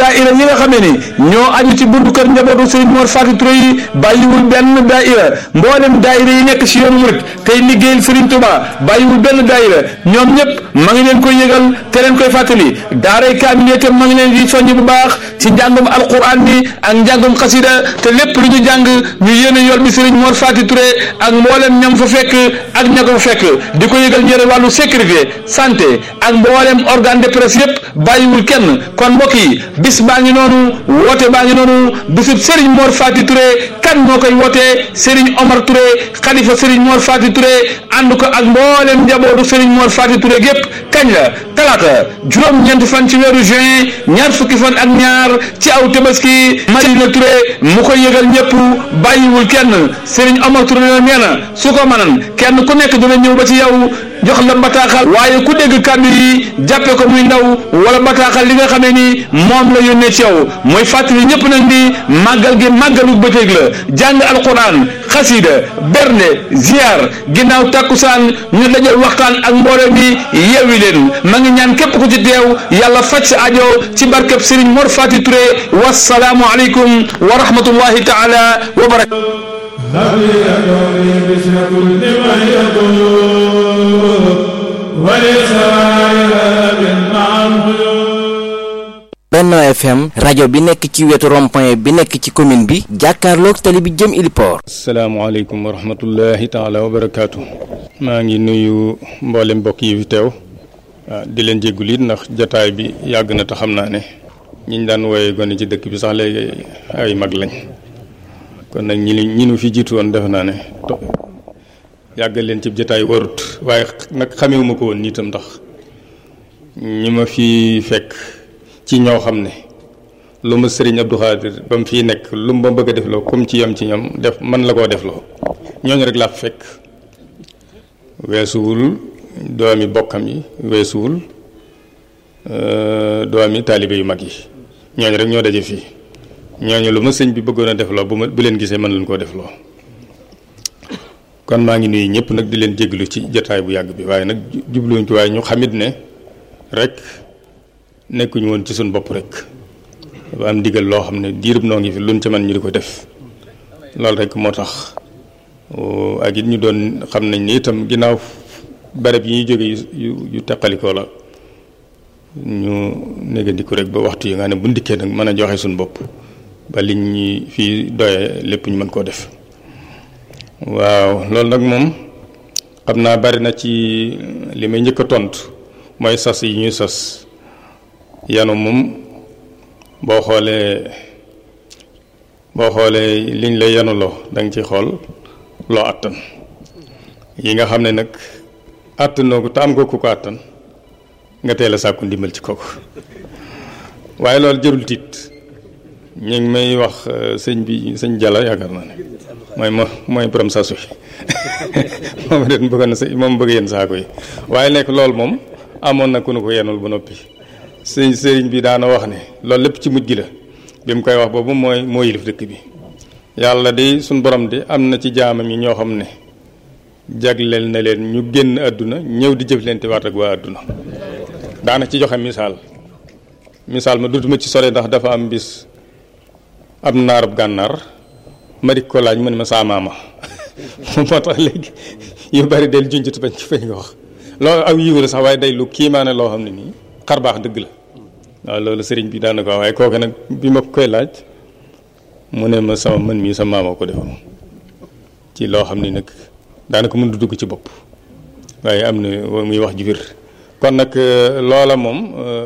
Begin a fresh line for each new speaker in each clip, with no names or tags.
daaira yi nga xamee ni ñoo aju ci buntu kër njabootu Serigne Mor Faty Touré yi bàyyiwul benn daaira mboolem daaira yi nekk ci yoonu murit tey liggéeyal Serigne Touba bàyyiwul benn daaira ñoom ñëpp ma ngi leen koy yëgal te leen koy fàttali daaray kaamil itam ma ngi leen di soññ bu baax ci njàngum alquran bi ak njàngum xasida te lépp lu ñu jàng ñu yéene yool bi Serigne Mor Faty Touré ak mboolem ñam fa fekk ak ña ko fa fekk di ko yëgal ñëre wàllu sécurité santé ak mboolem organe de presse yëpp bàyyiwul kenn kon mbokk yi bis baa ngi noonu woote baa ngi noonu bisub Serigne Mor Faty Touré kan moo koy wootee Serigne Omar Touré xalifa Serigne Mor Faty Touré ànd ko ak mboolem njabootu Serigne Mor Faty Touré gépp kañ la talaata juróom-ñeenti fan ci weeru juin ñaar fukki fan ak ñaar ci aw tabaski Madina Touré mu koy yëgal ñëpp bàyyiwul kenn Serigne Omar Touré la nee na su ko mënan kenn ku nekk dina ñëw ba ci yow jox la bataaxal waaye ku dégg kàddu yi jàppe ko muy ndaw wala bataaxal li nga xamee ni moom la yónnee ci yow mooy fàttali ñëpp nag ni màggal gi màggalu bëccëg la jàng alquran xasida bernde ziar ginnaaw takkusaan ñu dajal waxtaan ak mbooloo mi yeewi leen ma ngi ñaan képp ku ci teew yàlla faj sa ajo ci barkeb Serigne Mor Faty Touré wasalaamu aleykum wa rahmatullahi taala wa barakatu
Benno FM rajo bi nekk ci wetu rond-point bi nekk ci commune bi jàkkaarloog tali bi jëm Iliport.
asalaamaaleykum wa rahmatullahi taala wa barakaatu. maa ngi nuyu mboolem mbokk yi fi teew. di leen jéggul it ndax jataay bi yàgg na te xam naa ne ñiñ daan wooye gone ci dëkk bi sax léegi ay mag lañ kon nag ñi ñi nu fi jiitu woon defe naa ne yàggal leen ci jataay warut waaye nag xamewuma ko woon niitam ndax ñi ma fi fekk ci ñoo xam ne lu ma sëriñ Abdou Khadir ba mu fii nekk lu ma bëgg a def loo comme ci yam ci ñoom def man la koo def loo ñooñu rek laa fekk weesuwul doomi bokkam yi weesuwul doomi taalibe yu mag yi ñooñu rek ñoo daje fii ñooñu lu ma sëñ bi bëggoon a def loo bu ma bu leen gisee mën leen koo def loo kon maa ngi nuyu ñëpp nag di leen jéglu ci jataay bu yàgg bi waaye nag jubluwuñ ci waaye ñu xamit ne rek nekkuñu woon ci suñ bopp rek dafa am ndigal loo xam ne diirub noo ngi fi luñ ci man ñu di ko def loolu rek moo tax ak it ñu doon xam nañ ni itam ginnaaw barab yi ñuy jóge yu yu teqalikoo la ñu négandiku rek ba waxtu yi nga ne bu ndikkee nag mën a joxe suñ bopp ba liñ ñi fii doyee lépp ñu mën koo def waaw loolu nag moom xam naa bari na ci li may njëkk a tontu mooy sas yi ñuy sas yanu moom boo xoolee boo xoolee liñ lay yanuloo da nga ci xool loo àttan yi nga xam ne nag àttanoo ko te am nga ku ko àttan nga teel a sàkku ndimbal ci kooku waaye loolu jërul tiit ñu ngi may wax sëñ bi sëñ Jalla yaakaar naa ne mooy mo mooy borom sasu moom den bëggoon na sa moom bëgg yenn saako yi waaye nekk loolu moom amoon na ku nu ko yenul ba noppi sëñ sëriñ bi daana wax ne loolu lépp ci mujj gi la bi mu koy wax boobu mooy moo yilif dëkk bi yàlla de suñ borom de am na ci jaamam yi ñoo xam ne jagleel na leen ñu génn àdduna ñëw di jëflante waat ak waa àdduna daana ci joxe misaal misaal ma dutuma ci sore ndax dafa am bis am naarab gànnaar ma di ko laaj mu ne ma saa maama moo tax léegi yu bari del junjut bañ ci fañ nga wax loolu aw yiw la sax waaye day lu kiimaane loo xam ne nii xar baax dëgg la waaw loolu sëriñ bi daana ko wax waaye kooke nag bi ma koy laaj mu ne ma sama mën mii sa maama ko defoon ci loo xam ni nag daanaka mën du dugg ci bopp waaye am na muy wax ju wér kon nag loola moom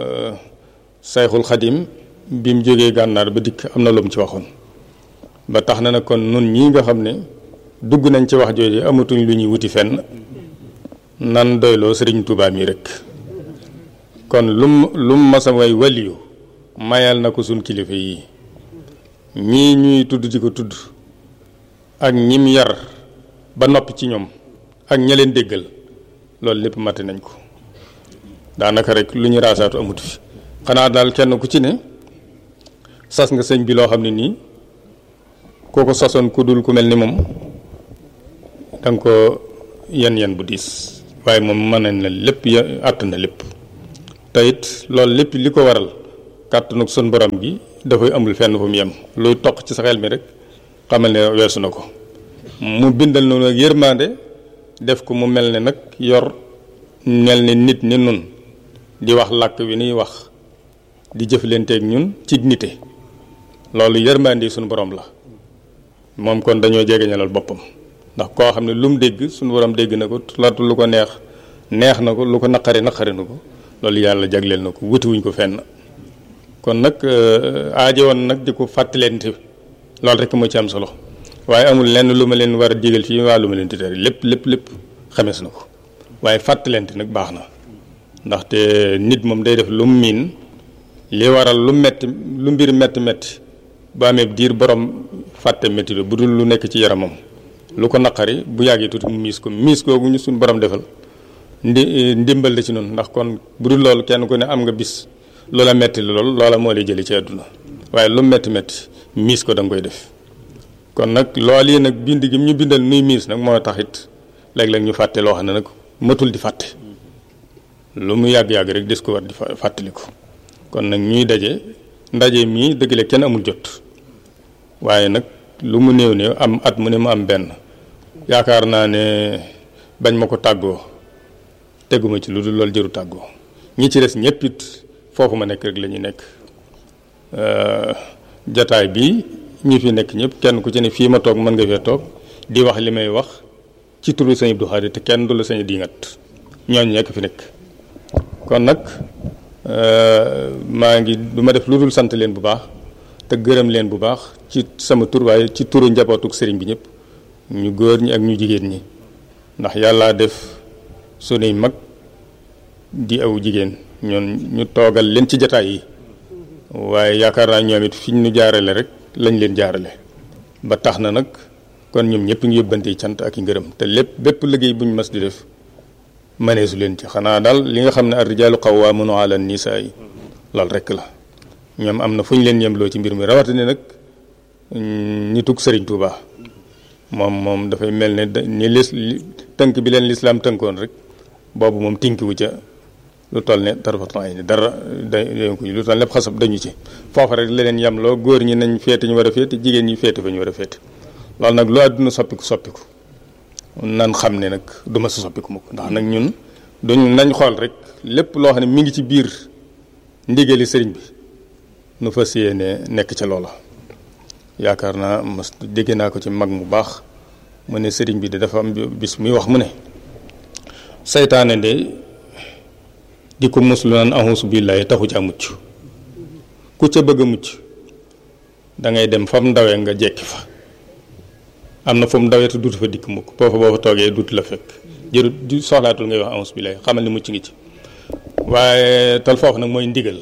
sayxul xadim bi mu jógee gànnaar ba dikk am na lu mu ci waxoon ba tax na nag kon nun ñii nga xam ne dugg nañ ci wax jooju amatuñ lu ñuy wuti fenn nan doyloo sëriñ Tuubaa mi rek kon lum lum masa way waliyu mayal na ko suñ kilifa yi ñii ñuy tudd di ko tudd ak ñim yar ba noppi ci ñoom ak ña leen déggal loolu lépp mate nañ ko daanaka rek lu ñu raasaatu amut fi xanaa daal kenn ku ci ne sas nga sëñ bi loo xam ne nii kooko sasoon ku dul ku mel ni moom danga ko yen yen bu diis waaye moom mën nañ la lépp ya àtt na lépp te it loolu lépp li ko waral kàttanu sun borom gi dafay amul fenn fu mu yem luy toq ci sa xel mi rek xamal ne weesu na ko mu bindal noonu ak yërmande def ko mu mel ne nag yor mel ne nit ni nun di wax làkk wi nuy wax di jëflanteeg ñun ci nite loolu yërmande suñu borom la moom kon dañoo jegeñalal boppam ndax koo xam ne lu mu dégg suñu borom dégg na ko latu lu ko neex neex na ko lu ko naqari naqari na ko loolu yàlla jagleel na ko wutiwuñ ko fenn kon nag aajo woon nag di ko fàttalente loolu rek moo ci am solo waaye amul lenn lu ma leen war a digal fii waa lu ma leen di tere lépp lépp lépp xamees na ko waaye fàttalente nag baax na ndaxte nit moom day def lu mu miin li waral lu metti lu mbir metti metti ba amee diir borom fàtte metti bu dul lu nekk ci yaramam lu ko naqari bu yàggee tuuti mu miis ko miis googu ñu suñ borom defal ndi ndimbal la ci noonu ndax kon bu dul loolu kenn ku ne am nga bis loola metti la lool loola moo lay jëli ci àdduna waaye lu metti metti miis ko da nga koy def kon nag loolu yi nag bind gi ñu bindal nuy miis nag moo taxit léeg-léeg ñu fàtte loo xam ne nag matul di fàtte lu mu yàgg-yàgg rek des ko war di fàttaliku kon nag ñuy daje ndaje mii dëgg la kenn amul jot waaye nag lu mu néew néew am at mu ne mu am benn yaakaar naa ne bañ ma ko tàggoo teguma ci lu dul loolu jëru tàggoo ñi ci des ñëpp it foofu ma nekk rek la ñu nekk jataay bi ñi fi nekk ñëpp kenn ku ci ne fii ma toog mën nga fee toog di wax li may wax ci turu sëñ Abdou Khadre te kenn du la sañ di ngat ñooñu nekk fi nekk kon nag maa ngi du ma def lu dul sant leen bu baax te gërëm leen bu baax ci sama tur waaye ci turu njabootuk sëriñ bi ñëpp ñu góor ñi ak ñu jigéen ñi ndax yàllaa def sunuy mag di aw jigéen ñoon ñu toogal leen ci jataay yi waaye yaakaar naa ñoom it fi ñu jaarale rek lañ leen jaarale ba tax na nag kon ñoom ñëpp ngi yóbbante cant ak i ngërëm te lépp bépp liggéey bu ñu mas di def maneesu leen ci xanaa daal li nga xam ne ar-rijaalu qawwaamuuna ala nisaa yi loolu rek la ñoom am na fu ñu leen yemloo ci mbir mi rawatina nag ñi tugg Sëriñ Tuuba moom moom dafay mel ne ni lis tënk bi leen lislaam tënkoon rek boobu moom tinkiwu ca lu toll ne tarfatu ay ni dara day ko lu toll ne xasab dañu ci foofa rek la leen yemloo góor ñi nañ féete ñu war a féete jigéen ñi féete fa ñu war a féete loolu nag lu àdduna soppiku soppiku nan xam ne nag du ma sa soppiku mukk ndax nag ñun duñ nañ xool rek lépp loo xam ne mi ngi ci biir ndigali sëriñ bi nu fas yéene nekk ca loola yaakaar naa mas dégg naa ko ci mag mu baax mu ne sëriñ bi de dafa am bis muy wax mu ne saytaane de di ko muslu naan ahusu billaahi taxu ca mucc ku ca bëgg a mucc da ngay dem fam ndawee nga jekki fa am na fu mu ndawee te duutu fa dikk mukk foofa boo fa toogee duutu la fekk jërut di soxlaatul ngay wax ahusu billaahi xamal ni mucc ngi ci waaye tal foofu nag mooy ndigal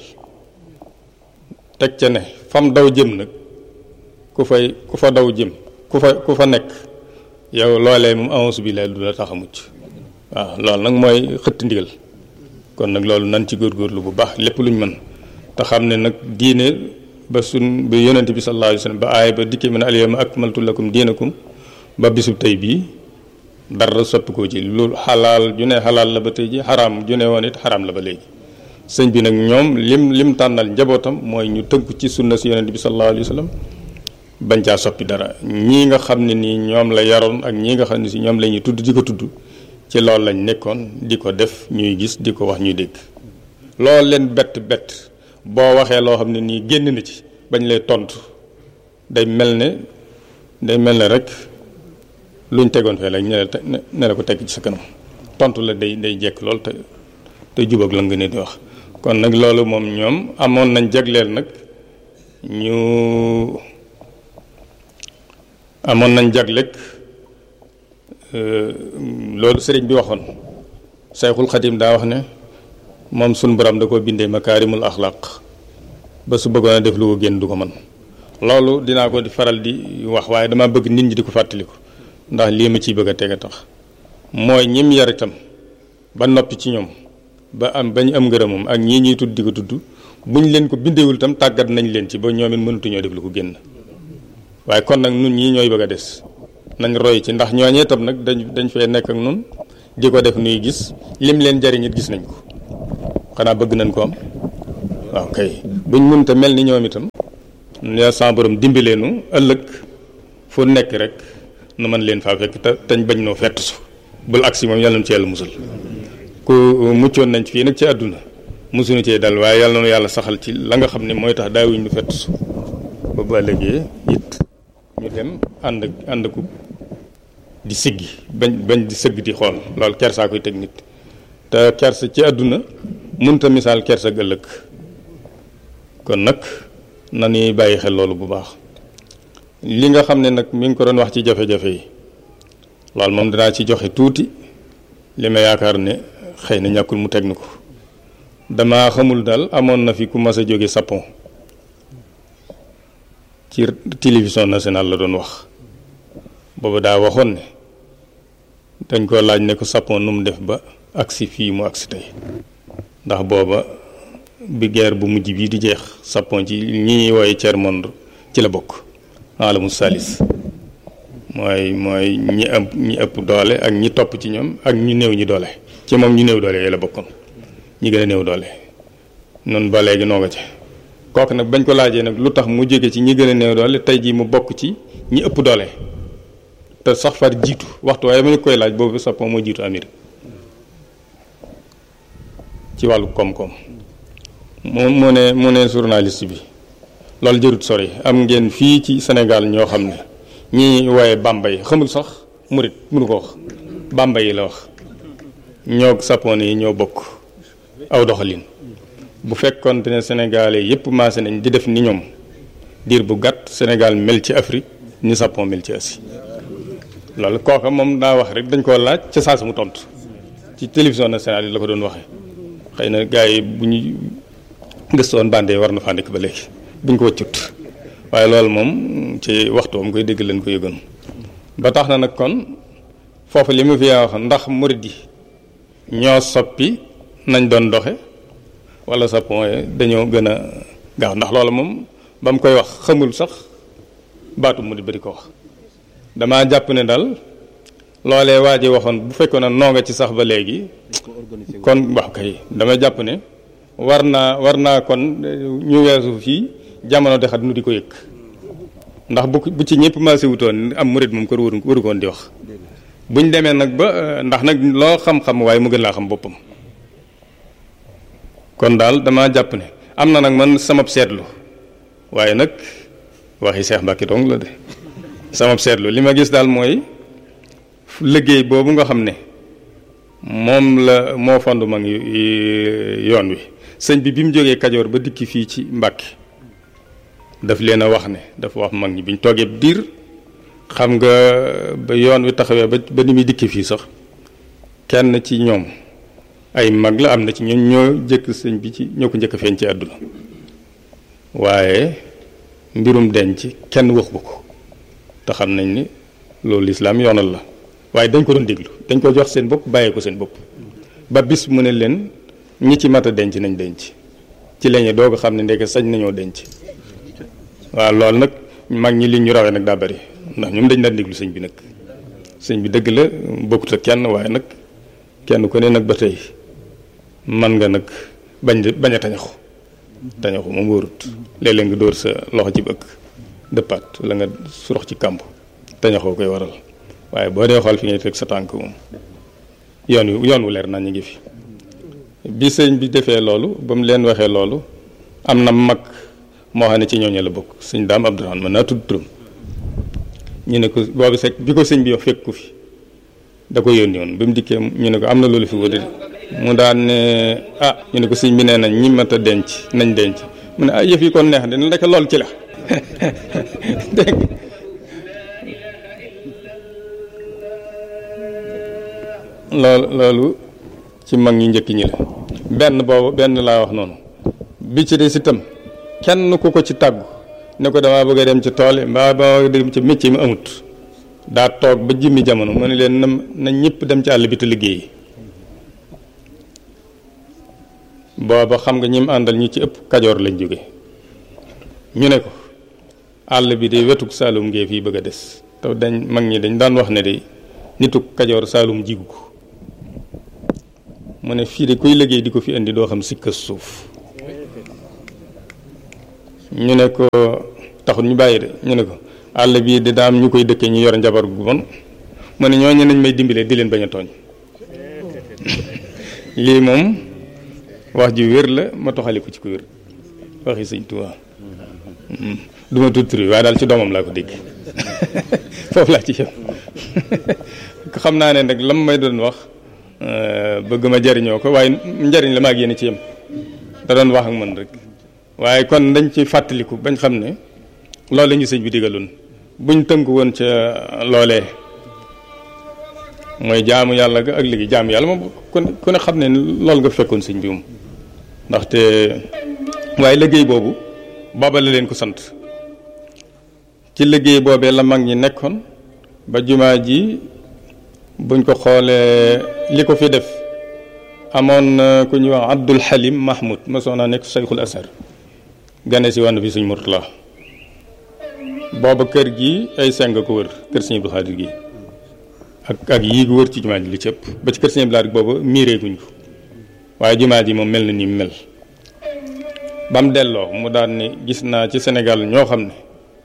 teg ca ne fam daw jëm nag ku fay ku fa daw jëm ku fa ku fa nekk yow loolee moom ahusu billaahi du la tax a mucc waaw loolu nag mooy xëtt ndigal kon nag loolu nan ci góorgóorlu bu baax lépp luñ mën te xam ne nag diine ba sun ba yonent bi sallallahu alayhi wa sallam ba aay ba dikkee mën a alyawma akmaltu lakum diinakum ba bisub tey bii dara soppi ko ci lu xalaal ju ne xalaal la ba tey ji xaraam ju ne woon it xaraam la ba léegi sëñ bi nag ñoom lim lim tànnal njabootam mooy ñu tënku ci sunna si yonent bi sallallahu alayhi wa sallam bañ caa soppi dara ñii nga xam ne nii ñoom la yaroon ak ñii nga xam ne si ñoom la ñuy tudd di ko tudd ci loolu lañ nekkoon di ko def ñuy gis di ko wax ñuy dégg loolu leen bett bett boo waxee loo xam ne nii génn na ci bañ lay tontu day mel ne day mel ne rek luñ tegoon fee lañ ne la ne la ko teg ci sa kanam tontu la day day jekk lool te te jubag la nga ne di wax kon nag loolu moom ñoom amoon nañ jagleel nag ñu amoon nañ jagleeg loolu sëriñ bi waxoon sayxul xadim daa wax ne moom sun borom da ko bindee makaarimul axlaq ba su bëggoon a def lu ko génn du ko mën loolu dinaa ko di faral di wax waaye dama bëgg nit ñi di ko fàttaliku ndax lii ma ciy bëgg a teg a tax mooy ñim yar itam ba noppi ci ñoom ba am ba ñu am ngërëmam ak ñii ñuy tudd di ko tudd buñ leen ko bindewul itam tàggat nañ leen ci ba ñoom it mënatuñoo def lu ko génn waaye kon nag nun ñii ñooy bëgg a des nañ roy ci ndax ñooñee tam nag dañ dañ fee nekk ak nun di ko def nuy gis lim leen jariñ it gis nañ ko xanaa bëgg nañ ko am waaw kay buñ mënta mel ni ñoom itam ya sa borom dimbaleenu ëllëg fu nekk rek nu mën leen faa fekk te tañ bañ noo fett su bul agsi moom yàlla na ci yàlla musal ku muccoon nañ fii nag ci àdduna musuñu cee dal waaye yàlla na yàlla saxal ci la nga xam ne mooy tax daawuñ nu fett su ba bu ëllëgee it ñu dem ànd ak ànd ku di siggi bañ bañ di sëgg di xool loolu kersaa koy teg nit te kersa ci àdduna mënta misaal kersa ak ëllëg kon nag na ñuy bàyyi xel loolu bu baax li nga xam ne nag mi ngi ko doon wax ci jafe-jafe yi loolu moom danaa ci joxe tuuti li ma yaakaar ne xëy na ñàkkul mu teg na ko dama xamul daal amoon na fi ku mas a jóge Japon ci télévision nationale la doon wax boobu daa waxoon ne dañ ko laaj ne ko Japon nu mu def ba agsi fii mu agsi tey ndax booba bi guerre bu mujj bii di jeex Japon ci ñi ñuy wooye tiers monde ci la bokk alamu salis mooy mooy ñi ëpp ñi ëpp doole ak ñi topp ci ñoom ak ñu néew ñi doole ci moom ñu néew doole yooyu la bokkoon ñi gën a néew doole noonu ba léegi noo nga ci kooku nag bañ ko laajee nag lu tax mu jóge ci ñi gën a néew doole tey jii mu bokk ci ñi ëpp doole te sax far jiitu waxtu waaye ma ñu koy laaj boobu Japon moo jiitu Amérique ci wàllu koom-koom mu mu ne mu ne journaliste bi loolu jërut sori am ngeen fii ci Sénégal ñoo xam ne ñi wooye Bambey xamul sax murit mënu ko wax Bambey yi la wax ñoo Japon yi ñoo bokk aw doxalin bu fekkoon ne Sénégalais yépp maase nañ di def ni ñoom diir bu gàtt Sénégal mel ci Afrique ni Japon mel ci Asie loolu kooka moom daa wax rek dañ koo laaj ca saa si mu tontu ci télévision nationale yi la ko doon waxee xëy na gars yi bu ñu gëstoon bande war na faa nekk ba léegi buñ ko wëccut waaye loolu moom ci waxtu am koy dégg leen ko yëgoon ba tax na nag kon foofu li mu fi wax ndax murid yi ñoo soppi nañ doon doxe wala Japon dañoo gën a gaaw ndax loolu moom ba mu koy wax xamul sax baatu murid ba di ko wax damaa jàpp ne daal loolee waa ji waxoon bu fekkoon ne noo nga ci sax ba léegi kon wax kay dama jàpp ne war naa war naa kon ñu weesu fii jamono de xat nu di ko yëg ndax bu bu ci ñëpp maase wutoon am murid moom ko waru waru koon di wax buñ demee nag ba ndax nag loo xam-xam waaye mu gën laa xam boppam kon daal damaa jàpp ne am na nag man sama seetlu waaye nag waxi Seex Mbàkke dong la de sama seetlu li ma gis daal mooy liggéey boobu nga xam ne moom la moo fond mag yoon wi sëñ bi bi mu jógee Kajoor ba dikki fii ci Mbàkke daf leen a wax ne dafa wax mag ñi bi ñu toogee diir xam nga ba yoon wi taxawee ba ba ni muy dikki fii sax kenn ci ñoom ay mag la am na ci ñoom ñoo jëkk sëñ bi ci ñoo ko njëkk a feeñ ci àdduna waaye mbirum denc kenn wax ko ko te xam nañ ni loolu lislaam yoonal la waaye dañ ko doon déglu dañ ko jox seen bopp bàyyee ko seen bopp ba bis mu ne leen ñi ci mat a denc nañ denc ci lañu doog a xam ne ndeke sañ nañoo denc waaw loolu nag mag ñi li ñu rawee nag daa bari ndax ñoom dañ daan déglu sëñ bi nag sëñ bi dëgg la bokkut ak kenn waaye nag kenn ku ne nag ba tey man nga nag bañ bañ a tañaxu tañaxu moom wóorut léeg-léeg nga dóor sa loxo ci bëgg dëppaat la nga surox ci kàmb tañaxoo koy waral waaye boo dee xool fi ngay teg sa tànk moom yoon wi yoon wu leer naa ñu ngi fi bi sëñ bi defee loolu ba mu leen waxee loolu am na mag moo xam ne ci ñooñu la bokk sëñ daam Abdourahmane mën naa tudd turam ñu ne ko boobu sek bi ko sëñ bi wax fekk ku fi da ko yónni woon bi mu dikkee ñu ne ko am na loolu fi wóor mu daan ne ah ñu ne ko sëñ bi nee nañ ñi mat a denc nañ denc mu ne ah yëf yi kon neex de ndeke lool ci la dégg loolu loolu ci mag ñi njëkk ñi la benn boobu benn laa wax noonu bi ci des itam kenn ku ko ci tàggu ne ko damaa bëgg a dem ci tool yi mbaa ba dem ci métier mi amut daa toog ba jimmi jamono mu ne leen na na ñëpp dem ci àll bi te liggéeyi booba xam nga ñi mu àndal ñu ci ëpp kajoor lañ jóge ñu ne ko àll bi de wetuk saalum ngee fii bëgg a des te dañ mag ñi dañ daan wax ne de nitu kajoor saalum jigu ko mu ne fii de kuy liggéey di ko fi indi doo xam sikka suuf ñu ne ko taxul ñu bàyyi de ñu ne ko àll bii di daam ñu koy dëkkee ñu yor njabar gu bon mu ne ñooñu nañ may dimbalee di leen bañ a tooñ lii moom wax ji wér la ma toxali ko ci ko wér waxi sëñ Tuubaa du ma tudd tur waaye daal ci doomam laa ko dégg foofu laa ci yem xam naa ne nag lam may doon wax bëgg ma jariñoo ko waaye njariñ la maa ngi yéen ci yem da doon wax ak man rek waaye kon dañ ci fàttaliku bañ xam ne loolu la ñu sëñ bi digaloon buñ tënku woon ca loolee mooy jaamu yàlla ga ak liggéey jaamu yàlla moom ku ne xam ne loolu nga fekkoon sëñ bi moom ndaxte waaye liggéey boobu booba la leen ko sant ci liggéey boobee la mag ñi nekkoon ba jumaa ji buñ ko xoolee li ko fi def amoon na ku ñuy wax Abdul Halim Mahmoud mosoon naa nekk Sayxul Asar gane si wànn fi suñ Murtala booba kër gi ay seng ko wër kër Sëñ Abdul Xaadir gi ak ak yii gu wër ci jumaa ji li ci ëpp ba ci kër Sëñ Abdul Xaadir booba miiree guñ ko waaye jumaa ji moom mel na ni mu mel ba mu delloo mu daan ni gis naa ci Sénégal ñoo xam ne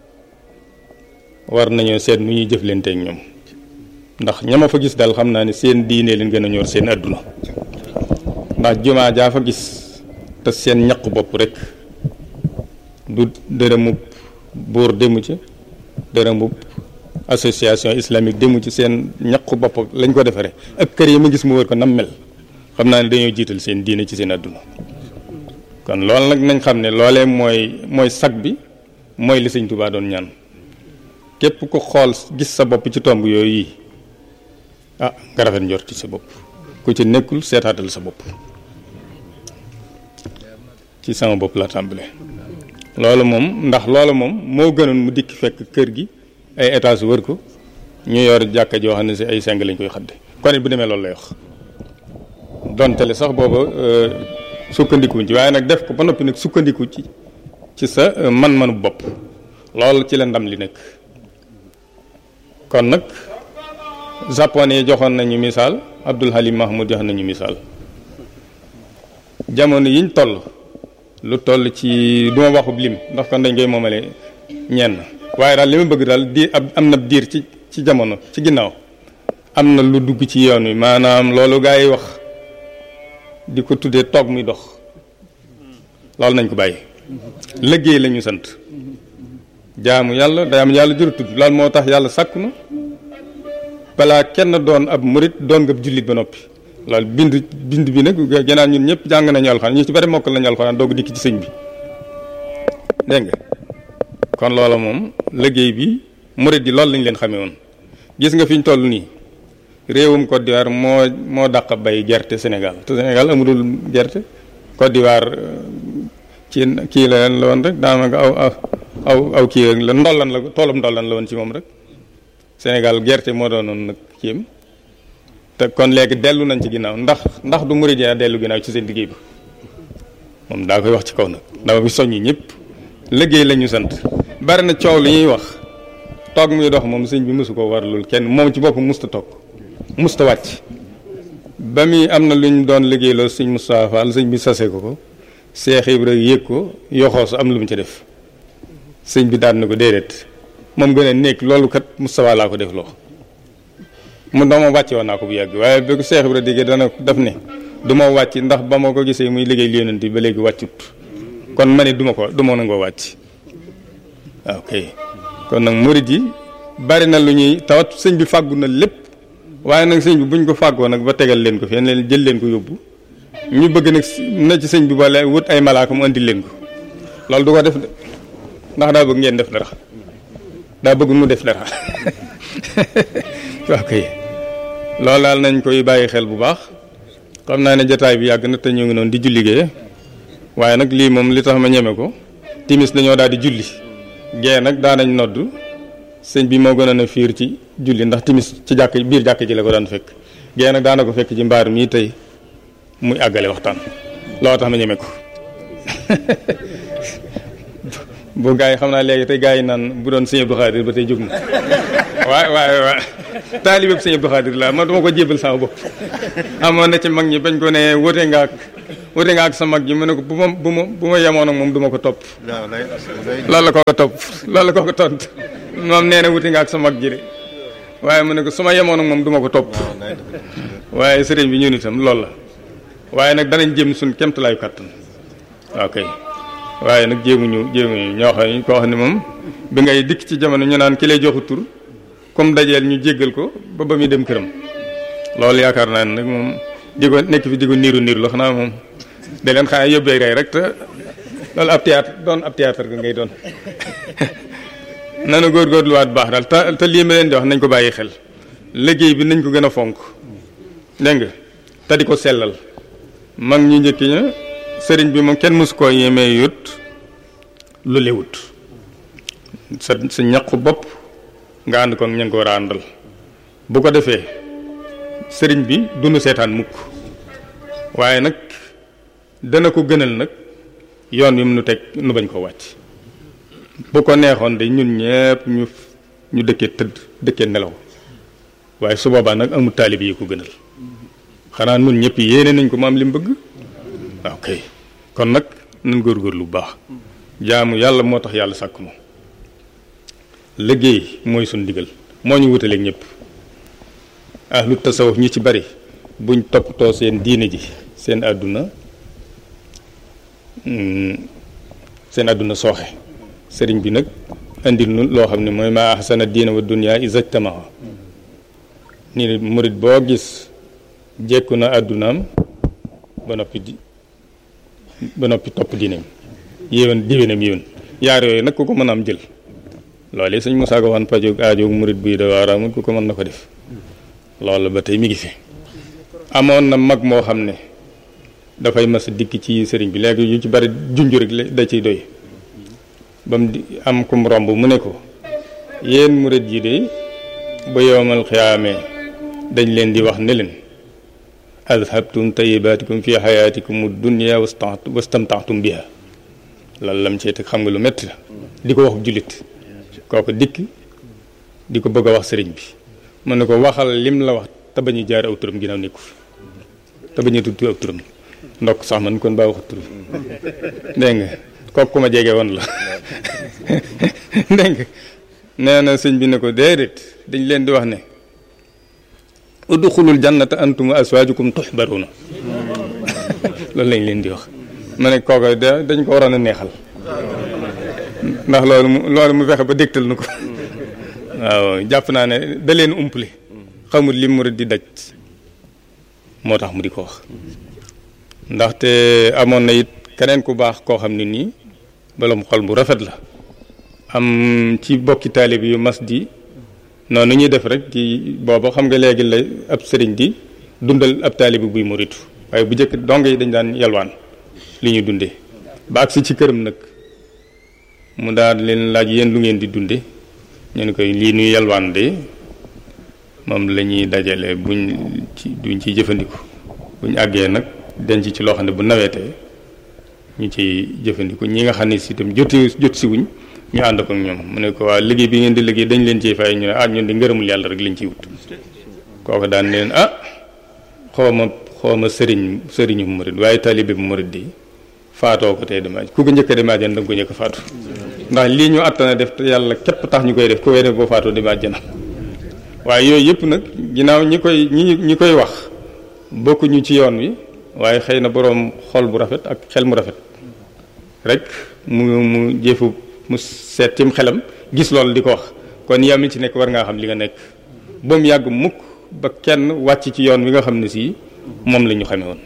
war nañoo seet nu ñuy jëflanteeg ñoom ndax ñama fa gis daal xam naa ne seen diine leen gën a ñor seen adduna ndax jumaa jaa fa gis te seen ñaq bopp rek du dërëmub buur demu ci dërëmub association islamique demu ci seen ñaq bopp lañ ko defaree ak kër yi ma gis mu wër ko nam mel xam naa ne dañoo jiital seen diine ci seen adduna kon loolu nag nañ xam ne loolee mooy mooy sag bi mooy li sëñ Tuubaa doon ñaan képp ko xool gis sa bopp ci tomb yooyu yi ah nga rafet njort ci sa bopp ku ci nekkul seetaatal sa bopp ci sama bopp la tàmbale loolu moom ndax loolu moom moo gënoon mu dikk fekk kër gi ay étage wër ko ñu yor jàkka joo xam ne si ay seng lañ koy xadde kon it bu demee loolu lay wax dontele sax booba sukkandikuñ ci waaye nag def ko ba noppi nag sukkandiku ci ci sa man-manu bopp loolu ci la ndam li nekk kon nag japonais joxoon nañu misaal Abdul Halim Mahmoud jox nañu misaal jamono yiñ toll lu toll ci du ma waxub lim ndax kon dañ koy moomale ñenn waaye daal li ma bëgg daal di ab am na diir ci ci jamono ci ginnaaw am na lu dugg ci yoon wi maanaam loolu gaa yi wax di ko tuddee toog muy dox loolu nañ ko bàyyi liggéey la ñu sant jaamu yàlla day am yàlla jëru tudd loolu moo tax yàlla sàkku na balaa kenn doon ab murit doon nga jullit ba noppi loolu bind bind bi nag gannaaw ñun ñëpp jàng nañu alxuraan ñu ci bari mokkal nañu alxuraan doog dikk ci sëñ bi dégg nga kon loola moom liggéey bi murit yi loolu lañ leen xamee woon gis nga fi ñu toll nii réewum Côte d'Ivoire moo moo dàq bay gerte Sénégal te Sénégal amulul gerte Côte d'Ivoire ci kii la leen la woon rek daanaka aw aw aw aw kii la ndollan la toolam ndollan la woon ci moom rek Sénégal gerte moo doonoon nag kiyam te kon léegi dellu nañ ci ginnaaw ndax ndax du murid ya dellu ginnaaw ci seen liggéey bi moom daa koy wax ci kaw nag dama fi soññi ñëpp liggéey la ñu sant bari na coow li ñuy wax toog muy dox moom sëñ bi mësu ko war loolu kenn moom ci boppam musta toog musta wàcc ba muy am na lu ñu doon liggéey loolu sëñ Moustapha Fall sëñ bi sase ko ko Seex Ibra yëg ko yoxoos am lu mu ci def sëñ bi daan na ko déedéet moom gën a nekk loolu kat Moustapha laa ko def loo mu dama wàcce woon naa ko bu yàgg waaye bi ko Seex Ibra déggee dana def ne du ma wàcc ndax ba ma ko gisee muy liggéey li yonent bi ba léegi wàccut kon ma ne du ma ko du ma nangoo wàcc waaw kay kon nag murid yi bari na lu ñuy tawat sëñ bi fàggu na lépp waaye nag sëñ bi buñ ko fàggoo nag ba tegal leen ko fenn leen jël leen ko yóbbu ñu bëgg nag na ci sëñ bi boole wut ay malaaka mu andi leen ko loolu du ko def de ndax daa bëgg ngeen def dara daa bëgg mu def dara waaw kay loolu daal nañ koy bàyyi xel bu baax xam naa ne jataay bi yàgg na te ñu ngi noonu di julligee waaye nag lii moom li tax ma ñeme ko timis dañoo daal di julli gee nag daanañ nodd sëñ bi moo gënoon a fiir ci julli ndax timis ci jàkk biir jàkk ji la ko daan fekk gee nag daana ko fekk ci mbaar mii tey muy àggale waxtaan loo tax ma ñeme ko bu gaa yi xam naa léegi tey gaa yi naan bu doon sëñ Abdou Khadir ba tey jóg na waaye waaye waaye taalibe sëñ Abdou Khadir la man duma ko jébal sama bopp amoon na ci mag ñi bañ ko ne wute nga ak wuti nga ak sa mag ji mu ne ko bu ma bu ma bu ma yemoon ak moom du ma ko topp loolu la koo ko topp loolu la koo ko tont moom nee na wuti nga ak sa mag ji de waaye mu ne ko su ma yemoon ak moom du ma ko topp waaye sëriñ bi ñun itam loolu la waaye nag danañ jéem suñ kemtalaayu kàttan waaw kay waaye nag jéemuñu jéemuñu ñoo xam ne koo xam ne moom bi ngay dikk ci jamono ñu naan ki lay joxu tur comme dajeel ñu jéggal ko ba ba muy dem këram loolu yaakaar naa ne nag moom di ko nekk fi di ko niiru niiru la xanaa moom da leen xanaa yóbbee rey rek te loolu ab théâtre doon ab théâtre ga ngay doon nanu góorgóorluwaat baax daal te te lii ma leen di wax nañ ko bàyyi xel liggéey bi nañ ko gën a fonk dégg nga te di ko sellal mag ñu njëkk ña sëriñ bi moom kenn mësu koo yemee yut lu lewut sa sa ñaqu bopp nga ànd ko ña nga ko war a àndal bu ko defee sëriñ bi dunu seetaan mukk waaye nag dana ko gënal nag yoon wi mu nu teg nu bañ ko wàcc bu ko neexoon de ñun ñëpp ñu ñu dëkkee tëdd dëkkee nelaw waaye su boobaa nag amul taalib yi ko gënal xanaa nun ñëpp yéene nañ ko maam li mu bëgg waaw kay kon nag nan góorgóorlu bu baax jaamu yàlla moo tax yàlla sàkk moom liggéey mooy suñ digal moo ñu wutaleeg ñëpp ahlu tasawuf ñi ci bari buñ toppatoo seen diine ji seen àdduna seen àdduna sooxe sëriñ bi nag indil nu loo xam ne mooy ma ahsana diina wa dunya isajtamaa nii murit boo gis jekku na àddunaam ba noppi di ba noppi topp diineem yéwén diwénam yéwén yaar yooyu nag ku ko mën a am jël loolu sëñ Moussa Ka waxoon pajoog aajoog murit buy da waaramut ku ko mën na ko def loolu ba tey mi ngi fi amoon na mag moo xam ne dafay mas a dikk ci sëriñ bi léegi yu ci bari junj rek da ciy doy ba mu di am kum romb mu ne ko yéen murit yi de ba yowmal xiyaamee dañ leen di wax ne leen adhabtum tayibaatikum fi xayaatikum dunya wastamtaatum biha lan lam cee teg xam nga lu métti la di ko wax jullit kooku dikk di ko bëgg a wax sëriñ bi mën na ko waxal lim la wax te bañu jaar aw turam ginnaaw nekku fi te bañu tudd aw turam ndokk sax man kon baa waxut tur dégg nga kooku ku ma jege woon la dégg nga nee na sëñ bi ne ko déedéet dañ leen di wax ne udxulul jannata antum wa aswaajukum tuxbaruna loolu lañ leen di wax ma ne kooku dañ ko waroon a neexal ndax loolu mu loolu mu fexe ba dégtal nu ko waaw jàpp naa ne da leen umpale xamul li murid di daj moo tax mu di ko wax ndaxte amoon na it keneen ku baax koo xam ne nii boroom xol bu rafet la am ci bokki taalib yu mas di noonu ñuy def rek ci booba xam nga léegi la ab sëriñ di dundal ab taalibi buy muritu waaye bu njëkk dong yi dañ daan yalwaan li ñuy dundee ba agsi ci këram nag mu daal leen laaj yéen lu ngeen di dunde ñu ne koy lii nuy yalwaan de moom la ñuy dajale buñ ci duñ ciy jëfandiku buñ àggee nag denc ci loo xam ne bu nawetee ñu ciy jëfandiku ñi nga xam ne si itam joti jot si wuñ ñu ànd ko ak ñoom mu ne ko waa liggéey bi ngeen di liggéey dañ leen ciy fay ñu ne ah ñun di ngërëmul yàlla rek lañ ciy wut kooku daan leen ah xaw ma xaw ma sëriñ sëriñu murid waaye taalibe bu murid di faatoo ko tey dama ku ko njëkk a dem àjjana da nga ko njëkk a faatu ndax lii ñu àttana def te yàlla képp tax ñu koy def ku koy def boo faatoo dem àjjana waaye yooyu yëpp nag ginnaaw ñi koy ñi ñi koy wax bokkuñu ci yoon wi waaye xëy na boroom xol bu rafet ak xel mu rafet rek mu mu jëfu mu seet cim xelam gis loolu di ko wax kon yaa mi ci nekk war ngaa xam li nga nekk ba mu yàgg mukk ba kenn wàcc ci yoon wi nga xam ne sii moom la ñu xamee woon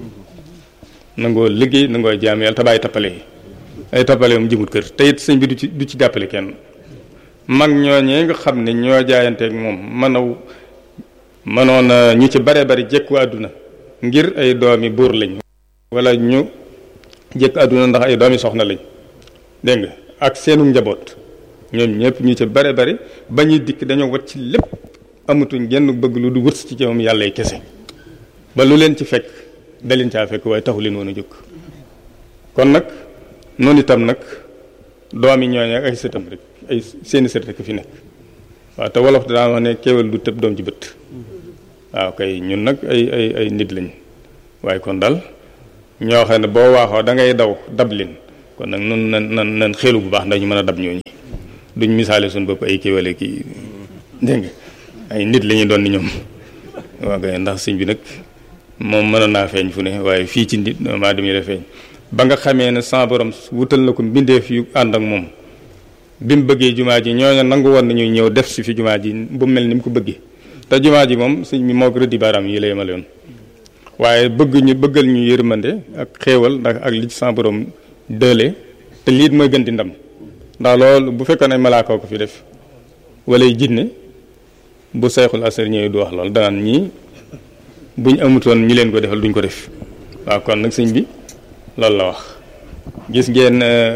nangoo liggéey nangoo jaam yàlla te bàyyi tappale yi ay tappale moom jëmut kër te it sëñ bi du ci du ci jàppale kenn mag ñooñee nga xam ne ñoo jaayanteeg moom mënaw mënoon ñu ci bare bari jekku àdduna ngir ay doomi buur lañ wala ñu jekku àdduna ndax ay doomi soxna lañ dégg nga ak seenu njaboot ñoom ñëpp ñu ci bare bari ba ñuy dikk dañoo wat ci lépp amatuñ genn bëgg lu du wërs ci moom yàlla y kese ba lu leen ci fekk da leen caa fekk waaye taxu leen woon a jóg kon nag noonu itam nag doomi ñooñu ak ay sëtam rek ay seeni sët rek fi nekk waaw te wolof daa wax ne kéwél du tëb doom ci bët waaw kay ñun nag ay ay ay nit lañ waaye kon daal ñoo xam ne boo waaxoo da ngay daw dab leen kon nag nun nan nan nan xelu bu baax ndax ñu mën a dab ñooñu duñ misaale suñu bopp ay kii wala kii dégg nga ay nit la ñuy doon ni ñoom waaw kay ndax sëñ bi nag moom mënoon naa feeñ fu ne waaye fii ci nit maa dem la feeñ ba nga xamee ne sa borom wutal na ko mbindeef yu ànd ak moom bi mu bëggee jumaa ji ñooñu nangu woon nañuy ñëw def si fi jumaa ji bu mel ni mu ko bëggee te jumaa ji moom sëñ bi moo ko rëddi baaraam yi la yemale yoon waaye bëgg ñu bëggal ñu yërmande ak xéewal ndax ak li ci sa borom dële te lii mooy gën di ndam ndax loolu bu fekkoon ne malaaka ko fi def wala jinne bu seexul asar ñëwee du wax loolu danaan ñii buñ amutoon ñi leen ko defal duñ ko def waaw kon nag sëñ bi loolu la wax gis ngeen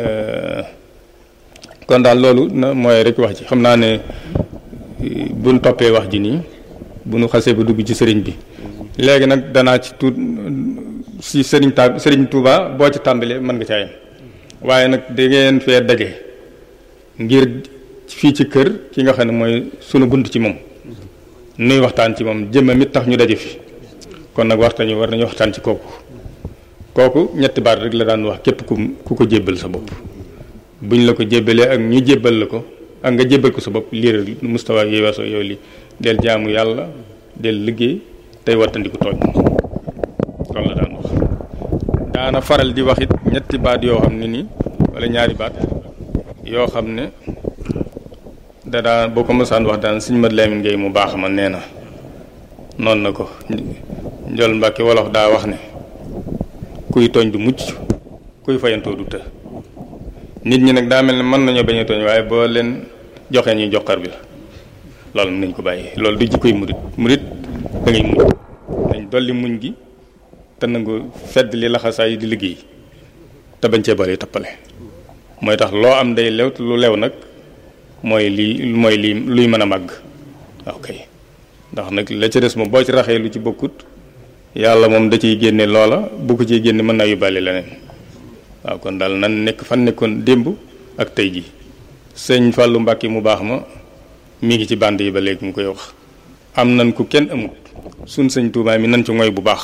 kon daal loolu na mooy rek wax ji xam naa ne buñ toppee wax ji nii bu nu xasee ba dugg ci sëriñ bi léegi nag danaa ci tuut si sëriñ ta sëriñ Touba boo ci tàmbalee mën nga caa yem waaye nag da ngeen fee daje ngir fii ci kër ki nga xam ne mooy sunu bunt ci moom nuy waxtaan ci moom jëmmam it tax ñu daje fi kon nag waxtañu war nañu waxtaan ci kooku kooku ñetti baat rek la daan wax képp ku ku ko jébbal sa bopp buñ la ko jébbalee ak ñu jébbal la ko ak nga jébbal ko sa bopp lii rek mustawa yi weesoo yow li del jaamu yàlla del liggéey tey wattandiku tooñ loolu la daan wax daana faral di wax it ñetti baat yoo xam ne nii wala ñaari baat yoo xam ne da daan boo ko mësaan wax daan suñ mat Lamin Ngay mu baax ma nee na noonu na ko njol mbàkki wolof daa wax ne kuy tooñ du mucc kuy fayantoo du të nit ñi nag daa mel ne mën nañoo bañ a tooñ waaye boo leen joxee ñuy joxar bi la loolu nañ ko bàyyi loolu du jikkoy murit murit da ngay muñ dañ dolli muñ gi te nangu fedd li laxasaay yi di liggéey te bañ cee bari tappale mooy tax loo am day lew te lu lew nag mooy lii mooy lii luy mën a màgg ok ndax nag la ca des moom boo ci raxee lu ci bokkut yàlla moom da ciy génne loola bu ko ciy génne mën naa yóbbaale leneen waaw kon daal nan nekk fan nekkoon démb ak tey ji sëñ Fallou Mbacke mu baax ma mi ngi ci bànd yi ba léegi mu koy wax am nan ku kenn amut suñ sëñ Touba mi nan ci ngoy bu baax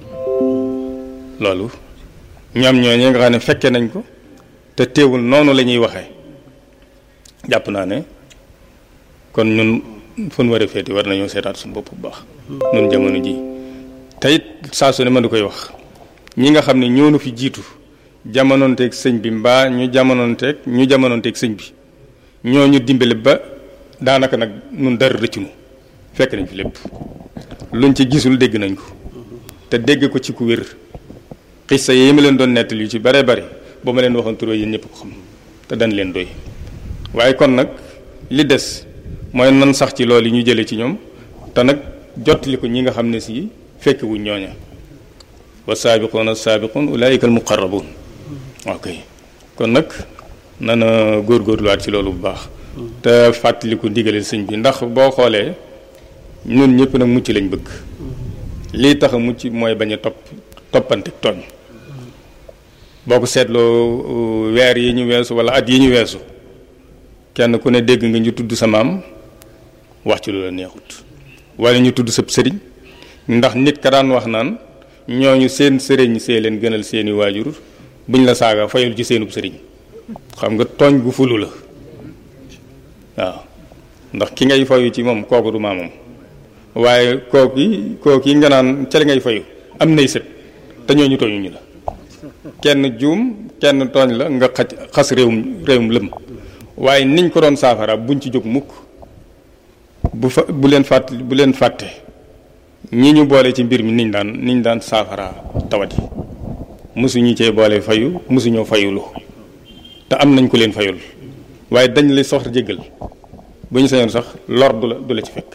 loolu ñoom ñoo ñi nga xam ne fekke nañ ko te teewul noonu la ñuy waxee jàpp naa ne kon ñun fun war a féeti war nañoo seetaat suñu bopp bu baax nun jamono ji te it saa su ne ma du koy wax ñi nga xam ne ñoo nu fi jiitu jamonoonteeg sëñ bi mbaa ñu jamonoonteeg ñu jamonoonteeg sëñ bi ñoo ñu dimbali ba daanaka nag nun dara rëccunu fekk nañ fi lépp luñ ci gisul dégg nañ ko te dégg ko ci ku wér xissa yi ma leen doon nettali yu ci bare bare ba ma leen waxoon turoo yéen ñëpp ko xam te dañ leen doy waaye kon nag li des mooy nan sax ci loolu yi ñu jëlee ci ñoom te nag jottali ko ñi nga xam ne si fekk wuñ ñooña wa saabiquuna saabiquun ulaayika al muqarrabuun ok kon nag nana góorgóorluwaat ci loolu bu baax te fàttaliku ndigaleel sëñ bi ndax boo xoolee ñun ñëpp nag mucc lañ bëgg lii tax a mucc mooy bañ a topp toppante tooñ boo ko seetloo weer yi ñu weesu wala at yi ñu weesu kenn ku ne dégg nga ñu tudd sa maam wax ci lu la neexut wala ñu tudd sab sëriñ ndax nit ka daan wax naan ñooñu seen sëriñ see leen gënal seeni waajur buñ la saaga fayul ci seenub sëriñ xam nga tooñ gu fulu la waaw ndax ki ngay fayu ci moom kooku du maamam waaye kooku yi kooku yi nga naan ca li ngay fayu am nay sët te ñooñu tooñuñu la kenn juum kenn tooñ la nga xaj xas réewum réewum lëm waaye niñ ko doon saafara buñ ci jóg mukk bu fa bu leen fàtt bu leen fàtte ñi ñu boole ci mbir mi niñ daan niñ daan saafara tawat yi mosuñu cee boole fayu mosuñoo fayulu te am nañ ko leen fayul waaye dañ la soxla jéggal bu ñu sañoon sax lor du la du la ci fekk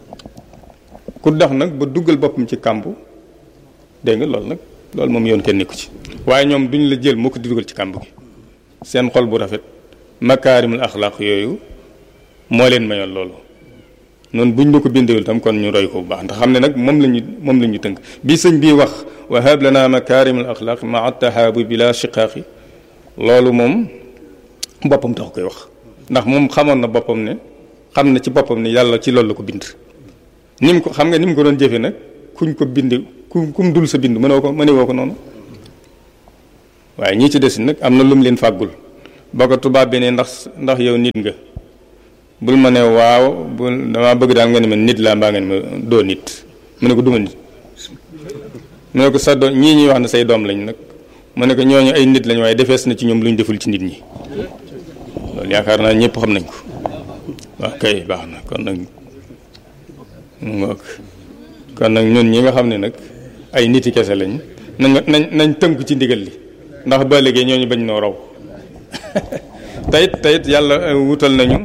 ku dox nag ba duggal boppam ci kàmbu dégg nga loolu nag loolu moom yoon kenn nekku ci waaye ñoom duñ la jël mukk di dugal ci kàmb gi seen xol bu rafet makaarimul axlaaq yooyu moo leen mayoon loolu noonu buñ la ko bindewul tam kon ñu roy ko bu baax ndax xam ne nag moom lañu moom la ñu tënk bi sëñ bii wax wa hab lana makaarimul axlaaq maa tahaabu bila shiqaaqi loolu moom boppam tax koy wax ndax moom xamoon na boppam ne xam na ci boppam ne yàlla ci loolu la ko bind ni mu ko xam nga ni mu ko doon jëfe nag kuñ ko bind ku kum dul sa bind mënoo ko mënewoo ko noonu waaye ñi ci des nag am na lum leen fàggul boo ko tubaab bi ne ndax ndax yow nit nga bul ma ne waaw bul damaa bëgg daal nga ne ma nit laa mbaa nga ne ma doo nit mu ne ko duma nit mu ne ko sa doom ñii ñuy wax ne say doom lañ nag mu ne ko ñooñu ay nit lañ waaye defees na ci ñoom lu ñu deful ci nit ñi loolu yaakaar naa ñëpp xam nañ ko waaw kay baax na kon nag mu ngoog kon nag ñun ñi nga xam ne nag ay niti kese lañ na nga nañ nañ tënk ci ndigal li ndax ba léegi ñooñu bañ noo raw tayit tayit yàlla wutal nañu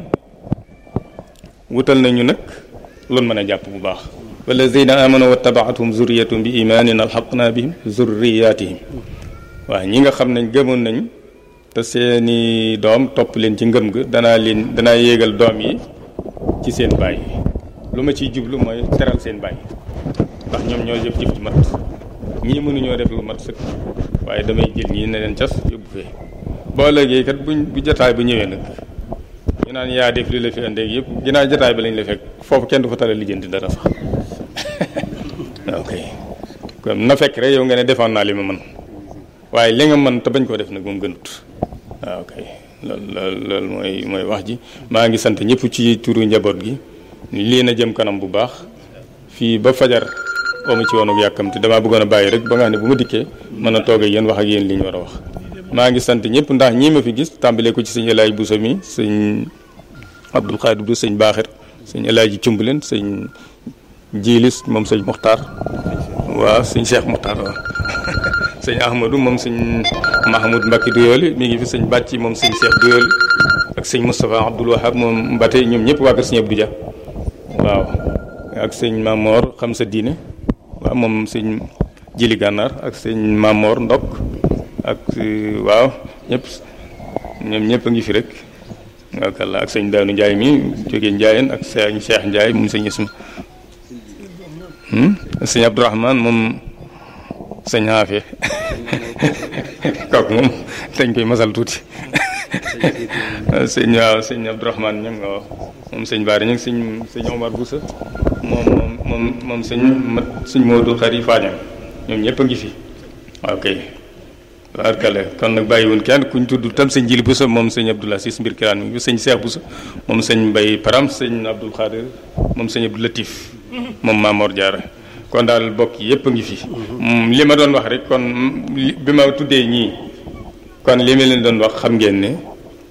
wutal nañu nag loolu mën a jàpp bu baax walladina amanu wa tabaathum zurriyatum bi imaanin alxaqna bihim zurriyatihim waaw ñi nga xam ne gëmoon nañ te seeni doom topp leen ci ngëm ga danaa leen danaa yéegal doom yi ci seen baay lu ma ciy jublu mooy teral seen baay ndax ñoom ñoo jëf jëf ju mat ñii mënuñoo def lu mat sëkk waaye damay jël ñii ne leen cas yóbbu fee boo léegi kat buñ bu jotaay bu ñëwee nag ñu naan yaa def li la fi andee yëpp ginnaaw jotaay bi lañ la fekk foofu kenn du fa tala lijjanti dara sax ok kon na fekk rek yow nga ne defoon naa li ma mën waaye li nga mën te bañ koo def nag moom gënut waaw ok loolu loolu loolu mooy mooy wax ji maa ngi sant ñëpp ci turu njaboot gi lii na jëm kanam bu baax fii ba fajar omu ci woon ak yàkkamti damaa bëggoon a bàyyi rek ba nga xam ne bu ma dikkee mën a toog ak yéen wax ak yéen li ñu war a wax maa ngi sant ñëpp ndax ñii ma fi gis tàmbalee ko ci sëñ El Hadj Bousso mi sëñ Abdul Xaadir du sëñ Baaxir sëñ El Hadj Cumbuleen sëñ Jiilis moom sëñ Muxtaar waaw sëñ Cheikh Muxtaar waaw sëñ Ahmadou moom sëñ Mahmoud Mbacke Duyooli mi ngi fi sëñ Bàcci moom sëñ Cheikh Duyooli ak sëñ Moustapha Abdoul Wahab moom Mbate ñoom ñëpp waa kër sëñ Abdou Dia waaw ak sëñ Mamor xam sa diine waaw moom sëñ Jili Gànnaar ak sëñ Mamor Ndok ak waaw ñëpp ñoom ñëpp a ngi fi rek waaw kàlla ak sëñ Daanu Njaay mi jógee Njaayeen ak sëñ Cheikh Njaay moom sëñ Isma sëñ Abdourahman moom sëñ Xaafe kooku moom dañ koy masal tuuti sëñ waaw sëñ Abdourahman ñoom nga wax moom sëñ Baari ñag sëñ sëñ Omar Boussa moom moom moom moom sëñ mat sëñ Modou Xari Faañam ñoom ñëpp a ngi fi waaw kay waarkale kon nag bàyyiwun kenn kuñ tudd tam sëñ Jili Boussa moom sëñ Abdoulaye Sis mbir kilaan mi sëñ Cheikh Boussa moom sëñ Mbay Param sëñ Abdoul Khadir moom sëñ Abdou Latif moom Mamor Diarra kon daal bokk yëpp a ngi fi li ma doon wax rek kon bi ma tuddee ñii kon li ma leen doon wax xam ngeen ne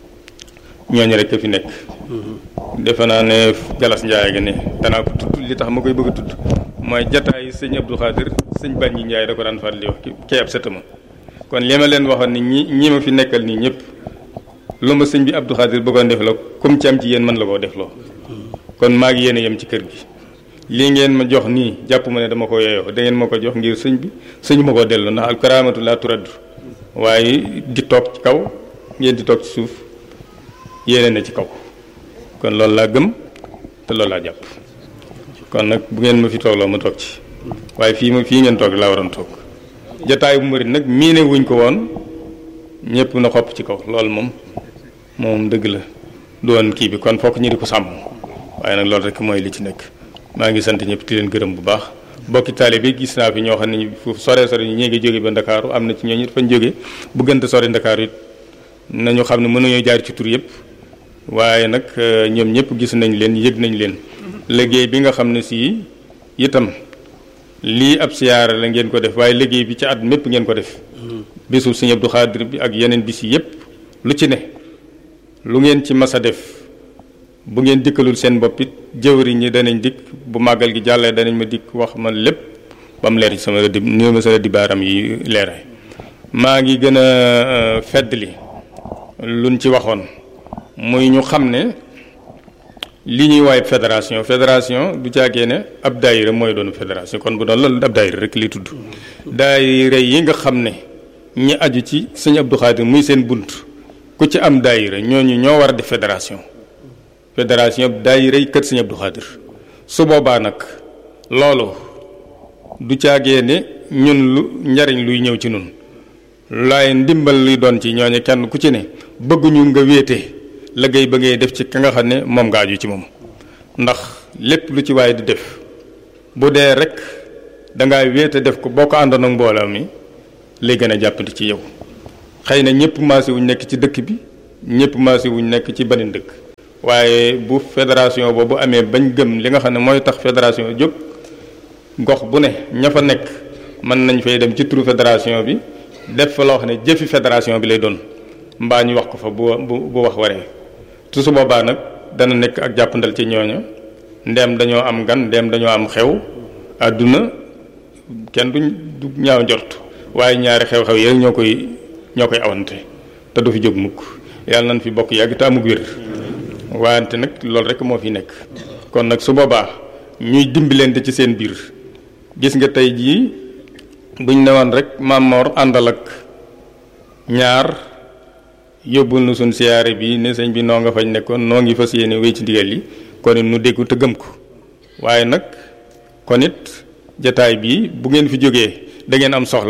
ñooñu rek a fi nekk defe naa ne Galas Ndiaye ga ne danaa ko tudd li tax ma koy bëgg a tudd mooy jataay sëñ Abdou Khadir sëñ Bañi Ndiaye da ko daan faral di wax kii ab sëtama kon li ma leen waxoon ni ñi ñi ma fi nekkal nii ñëpp lu ma sëñ bi Abdou Khadir bëggoon def la comme ci am ci yéen mën la koo def loo kon maa ngi yéen a yem ci kër gi lii ngeen ma jox nii jàpp ma ne dama ko yeyoo da ngeen ma ko jox ngir sëñ bi sëñ ma koo delloo ndax al karaamatu laa turaddu waaye di toog ci kaw ngeen di toog ci suuf yéene na ci kaw kon loolu laa gëm te loolu laa jàpp kon nag bu ngeen ma fi toogloo ma toog ci waaye fii ma fii ngeen toog laa waroon toog jataay bu mbëri nag miine wuñ ko woon ñëpp na xopp ci kaw loolu moom moom dëgg la doon kii bi kon fokk ñu di ko sàmm waaye nag loolu rek mooy li ci nekk maa ngi sant ñëpp di leen gërëm bu baax bokki taali bi gis naa fi ñoo xam ne foofu sore sore ñu ñee ngi jóge ba ndakaaru am na ci ñooñu fañ jóge bu gënte sore ndakaaru it nañu xam ne mënuñoo jaar ci tur yëpp waaye nag ñoom ñëpp gis nañ leen yëg nañ leen liggéey bi nga xam ne si itam lii ab siyaara la ngeen ko def waaye liggéey bi ci at mépp ngeen ko def bisu Sëñ Abdou Khadir bi ak yeneen bis yi yëpp lu ci ne lu ngeen ci mas a def bu ngeen dikkalul seen bopp it jëwriñ ñi danañ dikk bu màggal gi jàllee danañ ma dikk wax ma lépp ba mu leer ci sama rëdd ni ma sa rëddi baaram yi leeraay maa ngi gën a fedd li luñ ci waxoon muy ñu xam ne li ñuy waaye fédération fédération du caagee ne ab daayira mooy doon fédération kon bu doon loolu ab daayira rek li tudd daayira yi nga xam ne ñi aju ci sëñ Abdou Khadir muy seen bunt ku ci am daayira ñooñu ñoo war a def fédération fédération daayira yi kër sëñ Abdou Khadir su boobaa nag loolu du caagee ne ñun lu njariñ luy ñëw ci nun laay ndimbal luy doon ci ñooñu kenn ku ci ne bëgguñu nga wéete liggéey ba ngay def ci ka nga xam ne moom nga aju ci moom ndax lépp lu ci waaye di def bu dee rek dangaa wéete def ko boo ko àndoon ak mbooloo mi lay gën a jàppandi ci yow xëy na ñëpp maase wuñ nekk ci dëkk bi ñëpp maase wuñ nekk ci beneen dëkk waaye bu fédération boobu amee bañ gëm li nga xam ne mooy tax fédération jóg gox bu ne ña fa nekk mën nañ fay dem ci turu fédération bi def fa loo xam ne jëfi fédération bi lay doon mbaa ñu wax ko fa bu bu bu wax waree tu su boobaa nag dana nekk ak jàppandal ci ñooña ndeem dañoo am gan ndeem dañoo am xew àdduna kenn duñ du ñaaw njort waaye ñaari xew-xew yi ñoo koy ñoo koy awante te du fi jóg mukk yàlla nañ fi bokk yàgg te amug wér wante nag loolu rek moo fi nekk kon nag su boobaa ñuy dimbalante ci seen biir gis nga tey jii buñ newoon rek Mamor àndal ak ñaar yóbbul nu suñ siyaare bi ne sëñ bi noo nga fañ nekkoon noo ngi fas yéene wéy ci ndigal yi kon it nu déggu te gëm ko waaye nag kon it jataay bi bu ngeen fi jógee da ngeen am soxla